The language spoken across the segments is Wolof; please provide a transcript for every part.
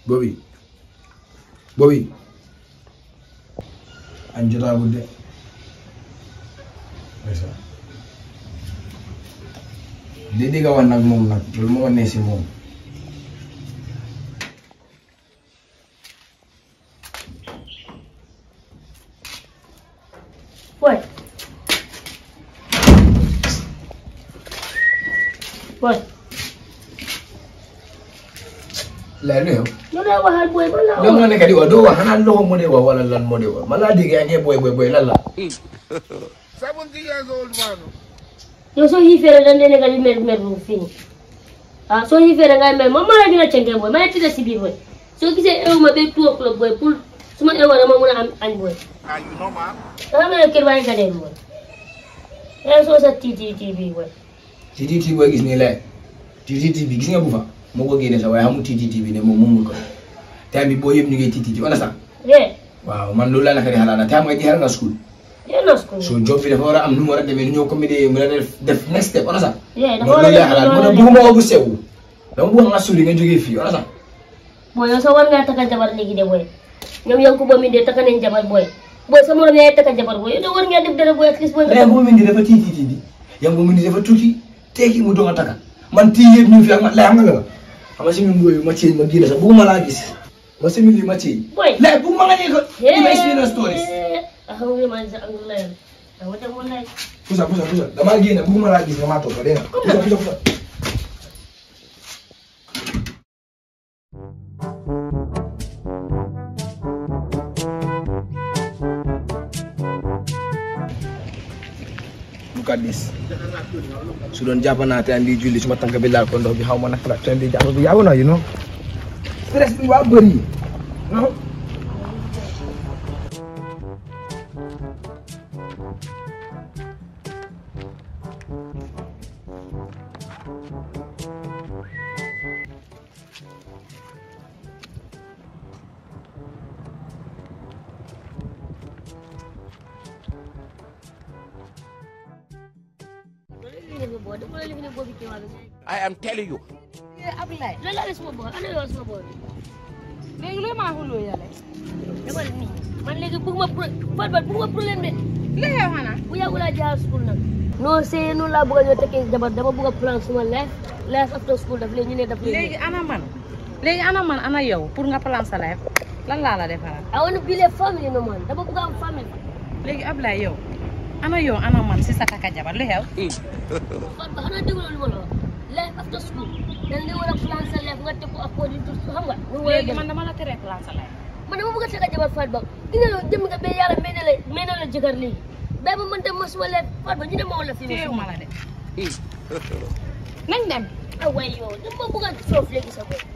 Bobby Bobby añ jotaagul de ndeysaan li di nga wax nag moom nag loolu moo ne si moom Boy. Boy. leer na yow Yow daa waxal boy man laa yow wax. nga nekk di wax doo wax xanaa loxo moo dee wax wala lan moo dee wax man laa dégg yaa ngi boy boy boy lan la Seventy years old man. Yow soo xiifee rek dañ leen di mer mer bu fii nii. ah soo xiifee rek ngay mer man maa la gën a cënkee boy maa ngi tëdd si biir boy. soo gisee ewu ma ba two o'clock boy pour su ma ewoo dama mun a am añ boy. Are you normal? da nga mel ne kër baa ngi gadee boy. yaa soo sa tiiti tiiti boy. TTT booy gis nii leer TTT bi gis nga bu fa moo ko génne sax waaye xamul TTT bi ne moom moomul ko time bi boo yëpp ñu ngi TTT on sax yeah waaw man loolu laa naka di xalaat na time nga jeexal nga school yeah na school. so job bi dafa war a am nu mu war a demee nu ñoo comédie mu la def def next step on sax yeah dafa loolu war a laa xalaat moo tax bugguma ko bu sew dama bëgg nga suli nga jógee fii on sax boy yow sax war ngaa takka jabar léegi de boy ñoom yanku ba mi de takka nañ jabar boy boy sa morom yaay takka jabar boy yow de war ngaa def dara boy at least boy ren bu mu indi dafa TTT bi yang bu mu indi dafa tuuti teeki mu doon a taka man tii yëpp ñu ngi fi ak man lay xam nga nga xam nga si ñun booy ma ceeñ ma génn sax bëgguma laa gis ma semi lii ma ceeñ boy lay bu ma nga ne ko ima experience stories alhamdulillah sa alhamdulillah awa ta wallahi pusa pusa pusa damaa génn bëgguma laa gis nga maa toog dégg nga pusa pusa pusa look at this su doon jàpp naa time bi julli suma tànk bi laal ko ndox bi xaw ma naka la time bi jàpp bi yàgg na you know stress bi waa bëri non I am telling you. Ablaye lala la suma boy ana yow suma boy léegi looy maa xuloo yàlla dama ni man léegi bëgguma pro fat bat bëgguma problème de li xew xanaa bu yàggu laa jaar school nag non c'est noonu laa bëgg a ñëw tekkee jabar dama bëgg a plan suma life life after school daf leen ñu ne daf leen léegi ana man léegi ana man ana yow pour nga plan sa life lan laa la defaral I want to build a family no man dama bëgg a am famille léegi Ablaye yow ana yow ana man si sa takka jabar li xew fat ba xanaa déglu lu ma la wax life after school dañ leen war a plan sa life nga teg ko according to xam nga nu mu war a léegi dem man dama la tere plan sa life man dama bëgg a teg a jabar fat ba dina la jëm nga ba yàlla may na la may na la jëkkër léegi ba ma man dem ma suma life fat ba ñu ne ma wala fii téew ma la de nañ dem ah waaye yow dama bëgg a soof léegi sa bopp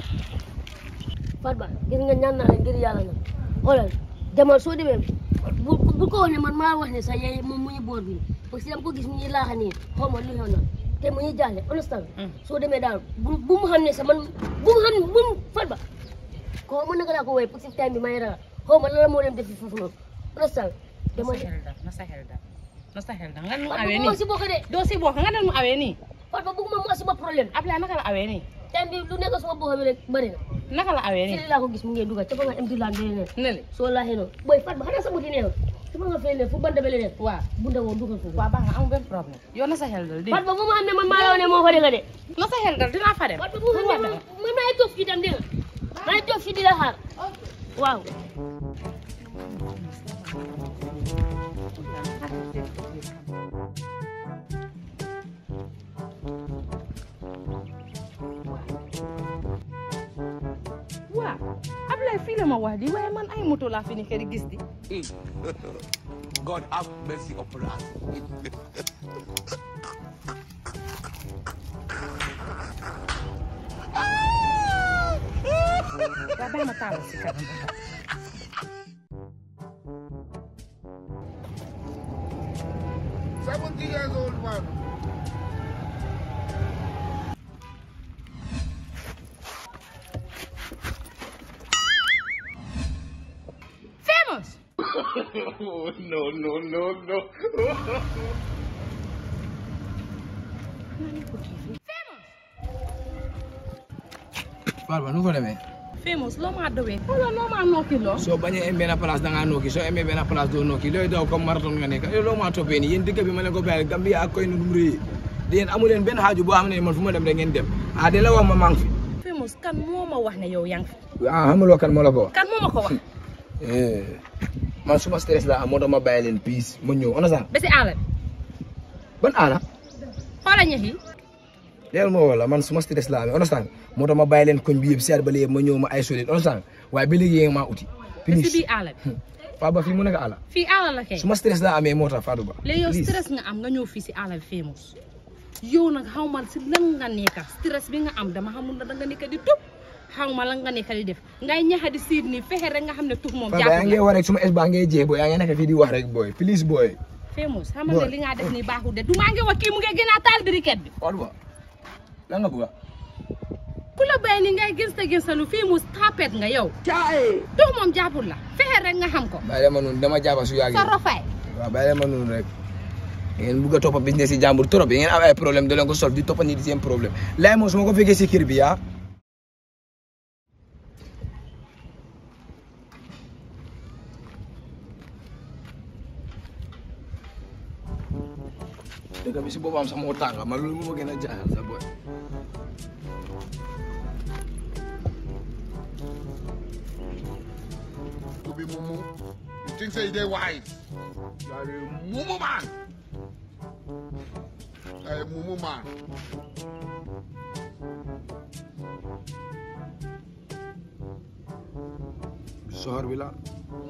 Fatba gis nga ñaan naa la ngir yàlla nag xoolal demal soo demee bu bu ko wax ne man maa wax ne sax yaay moom mu ñu boor bi parce que dama ko gis mu ngi laaxa nii xaw ma lu xew na te mu ngi jaaxle understand soo demee daal bu bu mu xam ne sax man bu mu xam bu mu Fatba ko mën naka laa ko woowee parce que time bi may ragal xaw ma lan la moo dem defi foofu noonu understand na dama sa xel dal na sa xel dal na sa xel dal nga nu Fatba awee bu nii ma si bokk de doo si bokk nga ne mu awee nii Fatba bëgguma mu asuma problème Ablaye naka la awee nii time bi lu nekk suma bopp bi rek bëri na naka la awee nii fii laa ko gis mu ngi dugal ca fa nga empty land bi ne ne le soo laaxee noonu booy Fatba xanaa sa buti nee na su ma nga fay ne fu banta bele ne waaw bunda woon dugal foofu waaw baax na amul benn problème yow na sa xel dal di Fatba bu ma am ne man maa la wax ne moo ko dégg de na sa xel dal dinaa fa dem Fatba bu ma am ne man man maa ngi toog fii tam dégg nga maa ngi toog fii di la xaar waaw waaw Ablaye fii la ma wax di waaye man ay moto laa fi ni kër gis di God have mercy upon us. waaw bàyyi ma taalal si kanam Seventy years old man. famous no, no, no, no. Fatba nu ko demee famous loo maa dowee xoolal loo maa nokki loo soo bañee em benn place da ngaa nokki soo emee benn place doo nokki looy daw comme marathon nga nekk yow loo maa toppee nii yéen dëkk bi ma leen ko bàyyi Gambia ak koy nu dum réy di yéen amu leen benn xaaju boo xam ne man fu ma dem rek ngeen dem ah di la wax ma maa ngi fi famous kan moo ma wax ne yow yaa ngi fi ah xamuloo kan moo la ko wax kan moo ma ko wax man suma stress la am moo tax ma bàyyi leen piis ma ñëw on a ba si àll bi ban aana xoola ñax yi léegi moo wala man suma stress la amee understand moo tax ma bàyyi leen koñ bi yëpp seet ba léegi ma ñëw ma ay solide understand waaye ba léegi yéen maa uti ba si finish biir àll bi Fatou Ba fii mu nekk àlla fii àll la kay suma stress la amee moo tax Fatou Ba léegi yow please. stress nga am nga ñëw fii si àll bi famous yow nag xaw ma si lan nga nekka stress bi nga am dama xamul na da nga nekk di tub xaw ma lan nga nekk di def ngay ñaxa di siit nii fexe rek nga xam ne tux moom Fatou Ba yaa jàppul ngi la wax rek suma es baa ngay jeex booy yaa ngi nekk fii di wax rek booy please booy famous xam nga Boy. ne li nga def nii baaxul de du maa ngi wax kii mu ngi gën a taal briquette bi Fatou Ba lan nga bëgg a ku la bàyyi ni ngay gënsta gënstalu famous tapet nga yow tux moom jàppul la fexe rek nga xam ko bàyyi leen ma noonu dama jàppa su yàggee sa rofaay waaw bàyyi leen ma noonu rek ngeen bugg a toppa business yi jàmbur trop yi ngeen am ay problème da leen ko solve di toppa nit yi seen problème laay moom su ma ko fekkee si kër bi yaa dëgg bi si boppam sax moo tànga man loolu moo ma gën a jaaxal sa boy To be mumu. You think say they wise? You are a mumu man. You are a mumu man. soxor bi la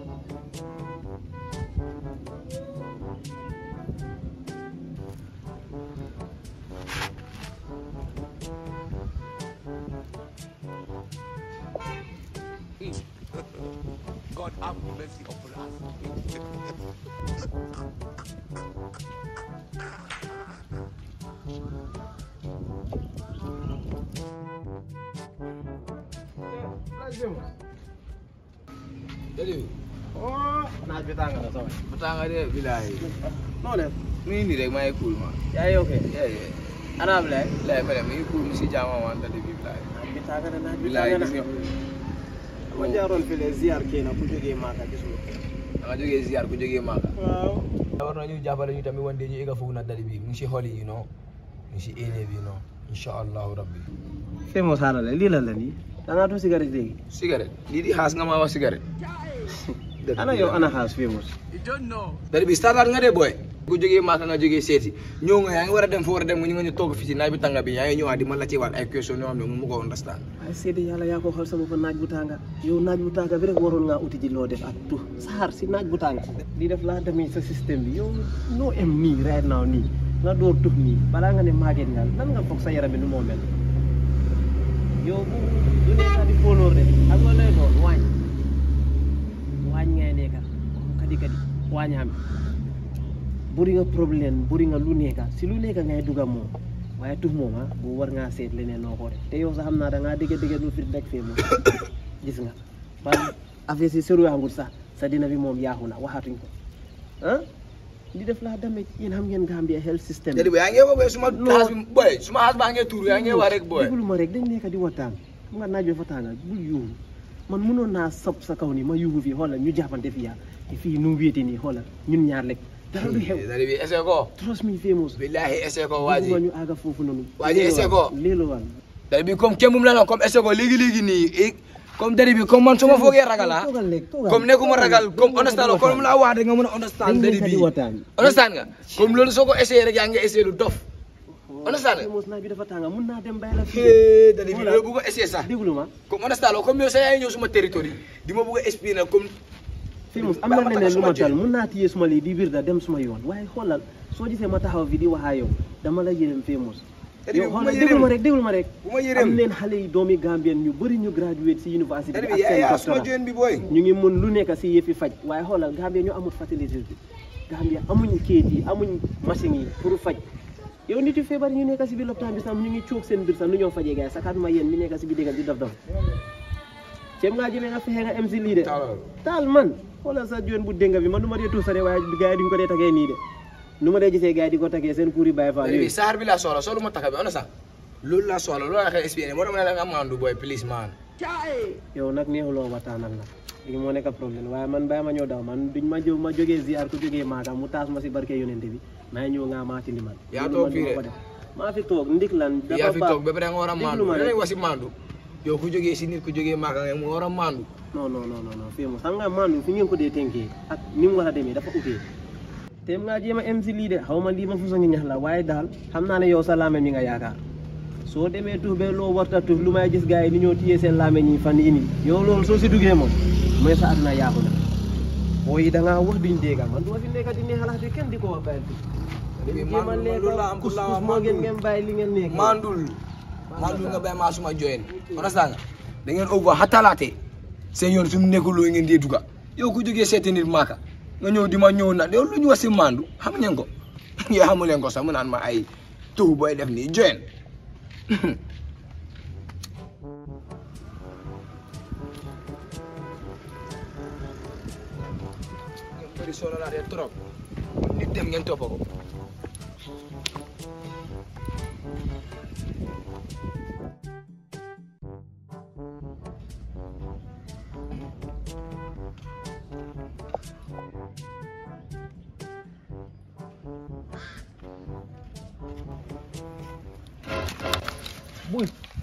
God have mercy upon us. jadi oh naaj bi tàng na sama bu tànga de bilaay noo def mu ngi nii rek maa ngi cool ma yaa ngi ok yeah yeah ana Ablaye lay ma dem mi ngi cool mu si jaama waan tali bi bilaay naaj bi tàng na naaj bi bilaay tàng gis na nga ma jaaroon fii le ziar kii na ku jógee Maka gisuma da nga jógee ziar ku jógee Maka waaw war na ñu jàppale ñu tamit wante ñu egga foofu na dali bi mu ngi si xol yi you know mu ngi si éene bi you know insha allahu rabbi fii moo saala la lii la la nii dangaa tu cigarette léegi cigarette lii di xaas nga ma wax cigarette ana yow ana xaas fii mos dali bi startaat nga de boy ku jógee Maka nga jógee seeti ñëw nga yaa ngi war a dem foo war a dem nga ñu nga ñu toog fii si naaj bi tànga bi yaa ngi ñëwaat di ma laajte waat ay question yoo xam ne mu ko understand ay seede yàlla yaa ko xool sama fa naaj bu tànga yow naaj bu tànga bi rek waroon ngaa uti ji loo def ak tu saxaar si naaj bu tànga lii def laa demee sa système bi yow noo em nii right now nii nga door tux nii balaa nga ne màgget nga lan nga foog sa yaram bi nu moo mel yow bu du nekka di fóolóor de ak nga lay doon waañ waañ ngay nekka kadi kadi waañaam buri nga problème buri nga lu nekka si lu nekka ngay duga moom waaye tux moom ah bu war ngaa seet leneen noo ko def te yow sax xam naa da ngaa dégg dégg lu fi rek fee moom gis nga ba affaire si sëru yaangul sax sa dina bi moom yaaxu na waxatuñ ko ah di def laa damage yéen xam ngeen Gambia health system dali bi yaa ngi wax suma xaas bi boy suma xaas baa ngi tuur yaa ngi wax rek boy déglu ma rek dañ nekk di waxtaan mu nga naaj bi fa tànga bul yuuxu man mënoon naa sob sa kaw ni ma yuuxu fii xoolal ñu jàppante fii yaa te fii nu mu wéete nii xoolal ñun ñaar lekk dara du xew dali bi essaye ko trust me famous billahi essaye ko waa ji bëgguma ñu àgga foofu noonu Waa ji essaie ko. léelu wal dali bi comme kenn mu la comme essaye ko léegi léegi nii eh, comme dali bi comme man su ma foogee ragal ah toogal lekk toogal comme nekkuma ragal comme understand comme mu la wax rek nga mën a understand dañ dali nekk bi di waxtaan understand nga comme loolu soo ko essayé rek yaa ngi essayé lu dof understand nga famous naaj bi dafa tànga mun naa dem bàyyi la fii Eh, dali bi loolu bu ko essayé sax déglu ma comme understand nga comme yow sa yaay ñëw suma territoire di ma bëgg a expliquer comme famous am Ba- na ba leneen lu ma tax suma tal mun naa téye suma lii di wir da dem suma yoon waaye xoolal soo gisee ma taxaw fi di waxaa yow dama la yërëm famous Dali bi yow bu ma xoolal déglu ma yërëm rek déglu ma rek bu ma am yërëm leen xale yi doomi Gambien ñu bëri ñu graduate si université dali bi bi ak yaa seen yaa suma doctorat join bi booy ñu ngi mën lu nekk si yëfi faj waaye xoolal Gambia ñu amul facilité bi Gambia amuñ kayit yi amuñ machine yi pour faj yow nit yu feebar ñu nekk si biir lopitaan bi sax ñu ngi coog seen biir sax nu ñoo fajee gars yi sakaatuma yéen mi nekk si biir déggal di dof dof ceeb ngaa jëmee nga fexe nga em si lii de Taalal. taal man xoolal sa joon bu dénga bi man nu ma dee tuusare waaye gars yi duñ ko dee tagee nii de nu ma dee gisee gars yi di ko tagee seen kuur yi bàyyi fa dali bi saar bi laa soxla soolu ma taka bi understand loolu laa soxla loolu laa xëy expliqué moo tax ma ne la nga mandu booy please man yow nag neexuloo waxtaanal nag lii moo nekk problème waaye man bàyyi ma ñëw daw man duñ ma jóg ma jógee ziar ku jógee maaka mu taas ma si barke yonente bi maa ñëw nga maa tindi man Yaa Loolu toog man fii duma de. ko def. maa fi toog ndik lan dafa yaa fi baax. toog ba pare nga war a Déglu maandu ma da rek. ngay wax si maandu yow ku jógee si nit ku jógee maaka nga mu war a maandu non non non non non fii moom xam nga mandu fi ngeen ko dee tënkee ak ni mu war a demee dafa utee te ngaa jéem a em si lii de xaw ma lii ma fusa ngi ñax la waaye daal xam naa ne yow sa laame mi nga yaakaar soo demee tuux ba loo warta tuux lu may gis gars yi ni ñoo téyee seen laame ñi fan yii nii yow loolu soo si duggee moom mooy sa àdduna yaaku na booy yi da ngaa wax duñ dégga man du ma fi nekk di neexalaat bi kenn di ko wax bàyyi Léegi jéem a maandu lekk loolu la am kus pour la kus moo gën ngeen bàyyi li ngeen nekk mandul mandul nga bay maa suma joyen understand nga da ngeen over hatalaate seen yoon sumu nekkul loo ngeen dee duga yow ku jógee seeti nit maaka nga ñëw di ma ñëw na yow lu ñu wax si mandu xam ngeen ko yow xamu leen ko sax mu naan ma ay tuhu booy def nii joyen ngeen bëri sonalaatee trop nit dem ngeen topp ko Boy.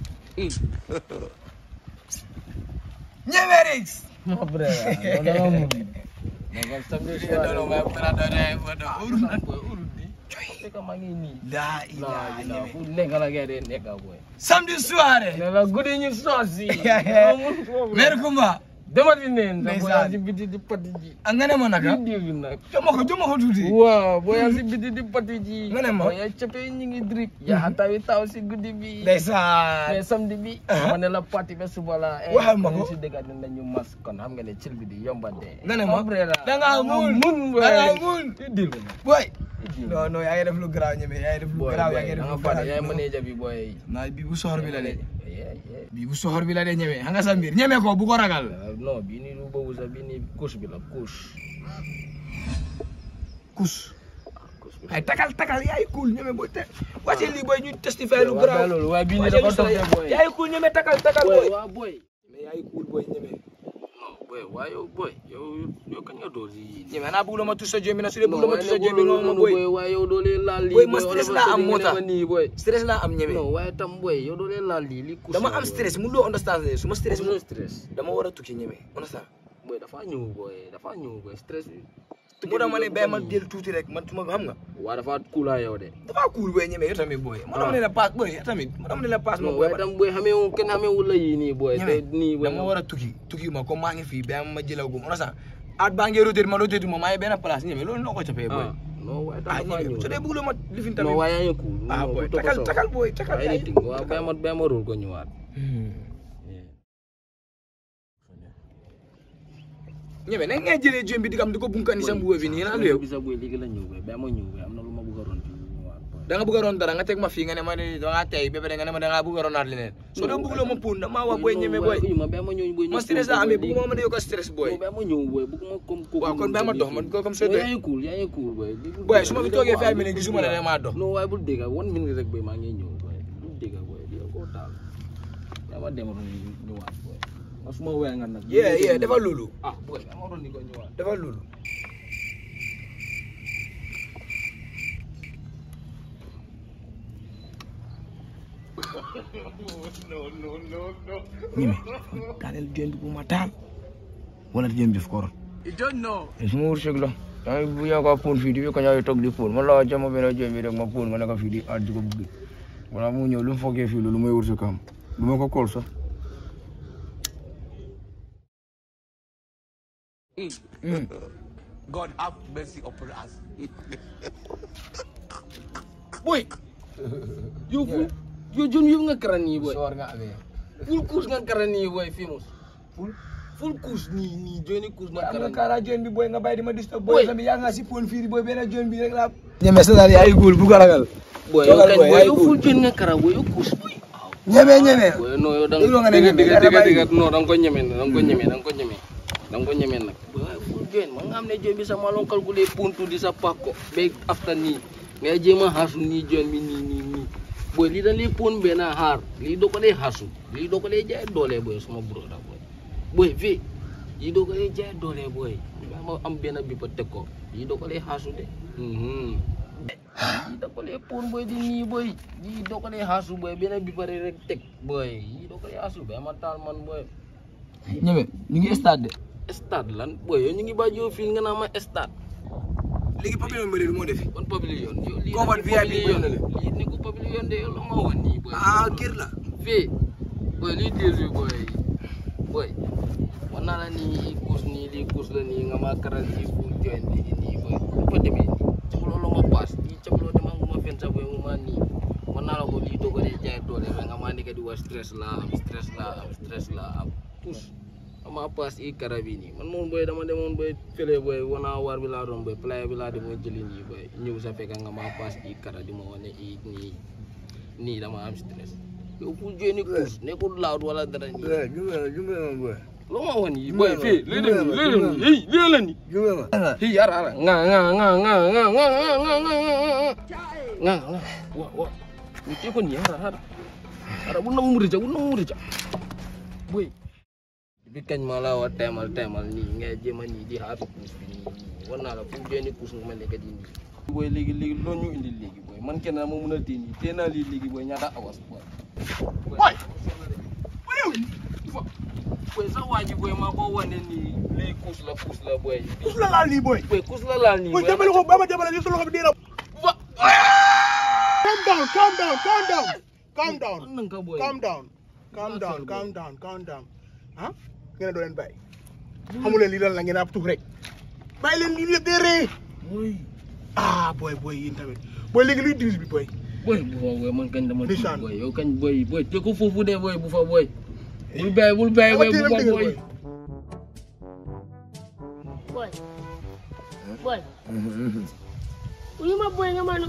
Ñemerix. ma brother loolu da nga mun Nagam samedi soir. No, my brother, I want to urut. fekk maa ngi nii La ilaha illallah. fu nekk la gay de nekk boy Samedi soir. ne la guddi ñu soosi Mer Kumba. dama di neen sa boy Ndeysaan. si biti di pati ji Nga ne ma naka? di bi nag Joma ko, joma ko tuuti. waaw boy si biti di pati ji Nga ne ma? boy cape ñi ngi drip yaa tawi taw si guddi bi Ndeysaan. mais samedi bi Aha. ma ne la parti ba suba la eh, Waxal ma ko. ñu si dëgg ne nañu mas kon xam nga ne cil bi di yomba dee Nga ne ma? brother Da nga mun. mun boy Da nga mun. dil bi nag Boy. Non, non, yaa ngi def lu garaaw ñeme, yaa ngi def lu boy garaaw, boy yaa ngi da def nga lu fàtte garaaw. yaay Non. manager bi boy Naa bi bu soxor bi la de. Yeah, yeah. Bi bu soxor bi la de ñeme. Xam nga sa mbir, ñeme ko bu ko ragal. Uh, non bii nii du boobu sax bii nii couche bi la couche. Kus. couche bi Ay takal takal yaay cool ñeme boy te. Wàcce lii boy ñu testify lu waaw garaaw. loolu waaye bii nii Wàcce dafa lu dox sa- de boy. Yaay cool ñeme takal takal boy. waaw boy. Mais yaay cool boy ñeme. non boy waaye yow boy yow yow kañ nga door si. ñeme naa bëgg la ma tus sa jëmmi na su dee bëgg non la ma waaye tus sa nag jëmmi nga loolu ma noonu boy. boy waaye yow doo leen laal lii. Boy, ma stress wala laa am nga moo ne tax. ma nii boy. Stress laa am ñeme. non waaye tam boy yow doo leen laal lii lii couche Dama la, am boy. stress mu loo understand de su ma stress Stress mu stress. dama war a tukki ñeme understand. boy dafa ñëw boy dafa ñëw boy stress bi. mu dama ne bay ma jël tuuti rek man su ma xam nga. waa dafa kuulaa yow de. dafa cool boy ñeme yow tamit boy. mu dama ne la paas boy yow tamit mu dama ne la paas ma non boy. waaye tam boy xamee wu kenn xamee wu la yii nii boy. ñeme te nii boy dama war a tukki tukki ma comme maa ngi fii ba ma jëlagum understand. at baa ngi rotate ma rotate ma maa ngi benn place ñeme loolu noo ko capee boy. ah non waaye tam ah dafa ñeme ñëw. su dee bëgg la ma lifin non tamit. waaye yaa ngi cool. ah non, boy bu topp takal soo. takal boy takal waaye yaay. anything waaw bàyyi ma bàyyi ma róol ko ñëwaat. ñeme na ngay jëlee jëm bi di kam di ko bunkani sa mbuba bi nii lan la yow. bisa boy léegi la ñëw boy bàyyi ma ñëw boy am na lu ma bëgg a ron fii ñëwaat boy. da nga bëgg a ron dara nga teg ma fii nga ne ma ne da ngaa tey ba pare nga ne ma da ngaa bëgg a ronaat leneen. soo dee bëgg la ma puun dama wax boy ñeme boy. ma bàyyi ma ñëw boy. ma stress la amee bëgguma ma ne yokk stress boy. bàyyi ma ñëw boy bëgguma comme kooku. waaw kon bàyyi ma dox man ko comme soo yaa dee. ngi cool yaa ngi cool boy. boy su ma fi toogee five minutes gisuma ne damaa dox. non waaye bul dégg one minute rek boy maa ngi ñëw boy bul dégg boy di ko taal. yaa ma dem ron ñëwaat boy. ma su ma wéy nga nag. yeah yeah defal loolu. ah boy yaa ma ron ni ko ñëwaat. defal loolu. ñeme daaneel jën bi bu ma taal wala jën bi daf ko rot. You don't know. su ma wërsëg la. yaa ngi bu ñu ko puun fii di fi ko ñëwee toog di puun man la waa jama benn jën bi rek ma puun ma ne ko fii di at di ko bugg wala mu ñëw lu mu foogee fii loolu may wërsëg am du ma ko kool sax. God have mercy upon us. boy. yow fu yow jun yëpp nga karan nii boy. soor nga amee. full course nga karan nii boy famous. full full course nii nii joni course nga am karan nga kaara jën bi booy nga bàyyi di ma disturb Boy. booy tamit yaa nga si pool fii di booy benn jën bi rek laa. ñeme sa daal yaa ngi góol bu ko ragal. boy yow Toogal kañ boy, boy yaay yow cool. full joni nga karan boy yow course boy. ñeme ñeme. boy non yow da Déglu nga ne dégg ñeme, dégg dara dégg bàyyi. dégg non da nga ko ñeme da nga ko ñeme da nga ko ñeme da nga ko ñeme nag. boy waaye full joni man nga xam ne joni bi sax maa doon calculer puntu di sa pakko ba after nii ngay jéem a xaasu nii joni bi nii nii nii boy lii dañ lay pon benn xaar lii doo ko dee xasu lii doo ko dee jaay doole boy suma broda boy boy fii lii doo ko dee jaay doole boy ma am benn bi ba teg ko lii doo ko dee xasu de mhm lii doo ko dee pon boy di nii boy lii doo ko dee xasu boy benn bi pare rek teg boy lii doo ko dee xasu ba ma taal man boy ñeme ñu ngi stade de stade lan boy yow ñu ngi ba joo fii nga naa ma stade léegi pavillon mbëri moo def ban pavillon yow lii Combat nekkul VIP pavillon boy na le. lii nekkul pavillon de yow la ma wan nii boy ah kër la fii boy lii diir bi boy boy wan naa la nii kuus nii lii kuus la nii nga ma karal nii pour join lii nii boy bu fa demee nii cabaloo la ma paas lii cabaloo dama ngu ma fen sa boy mu ma nii wan naa la ko lii doo ko dee jaay doole ba nga ma nekk di wax stress la am stress la am stress la am tous ama paas i kara bi nii man moom boy dama demoon boy fële boy wana war bi laa doon boy playa bi laa demoon jëli nii boy ñëw sa fekk nga ma paas i kara di ma wane i nii nii dama am stress yow pour jouer ni course nekkul loud wala dara nii jumbe jumbe ma boy loo ma wan yi boy fii lii dem nii lii dem nii hey lii la nii jumbe ma hi ara ara nga nga nga nga nga nga nga nga nga nga nga wa wa ni te ko ni ara ara ara bu nam murija bu nam murija boy bi kañ ma la wa temal temal nii ngay jéem a nii di xaatu kuus bi nii war naa la fu jeeni kuus nga ma nekk di nii boy léegi léegi loo ñu indi léegi boy man kenn ma mun a téye nii téye naa lii léegi boy ñaata awas boy boy boy sa waa ji boy maa ko wane nii lii kuus la kuus la boy Kus la laal nii boy. boy kuus la laal nii Boy jàppale ko ba ma jàppale ni sa loxo bi dee na. Wa- Calm down, calm down, calm down. Calm down. An nan ka boy Calm down. Calm Relax down, boy. calm down, calm down. ah ngeen doo leen bàyyi. xamu leen lii lan la ngeen ab tuux rek. bàyyi leen lii dee ree. boy ah boy boy yéen tamit. boy léegi luy diis bi boy. boy bu fa boy man kañ dama tiit Ndeysaan. boy yow kañ boy boy te ko foofu de boy bu fa boy bul bàyyi bul bàyyi boy bu fa boy boy boy uyu ma boy nga man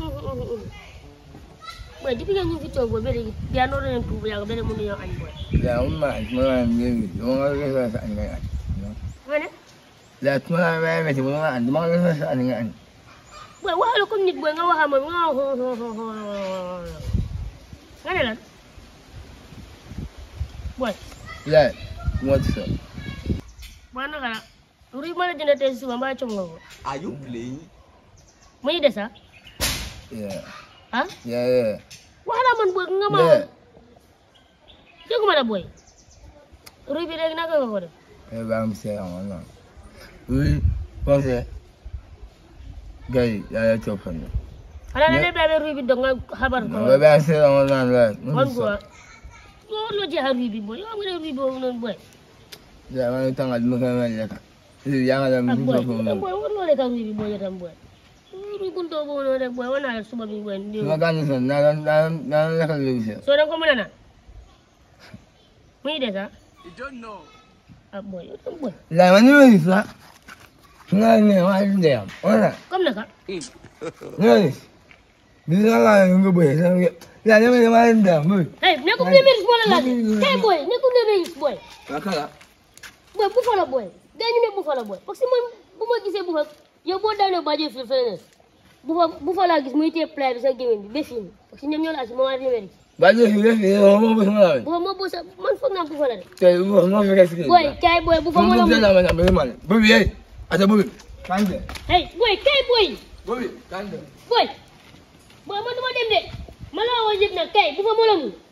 boy depuis que ñu fi toog boy ba léegi yaa noo leen tuub yaa bele mënu ñoo añ boy ya umma tuma ngi yo nga ga sa an ga nga ne la tuma ba me ti mo an ma ga sa an ga an boy waxala comme nit boy nga waxa moom nga wax nga ne lan boy la mo ti so boy naka la ruy ma la jënd tey suba mbaa com nga ko are you playing mu ñu des ah yeah ah yeah yeah waxala man boy nga ma yeah dégguma la boy ruy bi léegi naka nga ko def e ba am se on no oui ko se gai ya ya to fa no xanaa da ngay bàyyi ruy bi dog nga xabar ko ba ba se on no la man boy yow loo jeexal ruy bi boy yow nga ne ruy boobu noonu boy ya ma ta ngal mo ka ma ya ka ya ga da ah mo boy ko yow no boy war loo lekk ruy bi boy yow tam boy ruy bu ndaw boobu noonu rek boy war naa la suba bi boy ndi ma ga ni so na na na na ka lu se soo da nga ko mën a naan muy des ah ah boy yow tam boy la ma ni ni sa na ni wa ni ya ona comme naka ni ni la la ngo bo ya ya ni ma ma nda mo hey nekkul premier moo la laaj kay boy nekkul premier boy akala boy bu fa la boy gaa ñu ne bu fa la boy parce que man bu ma gisee bu fa yow boo daanee bàjjee fii feneen bu fa bu fa laa gis muy téye plat bi sa gémmiñ bi ba fii nii parce que ñoom ñoo la asi moo numéro ba je fi fi o mo bo so la bu fa moo boo sa man foog naa bu fa la de te mo mo fi ka si boy kay boy bu fa moo la mo mu na ma na me mal bo bi eh ata bo bi kande hey boy kay boy bo bi kande boy boy man duma dem de ma la woo yëpp nag kay bu fa moo la mu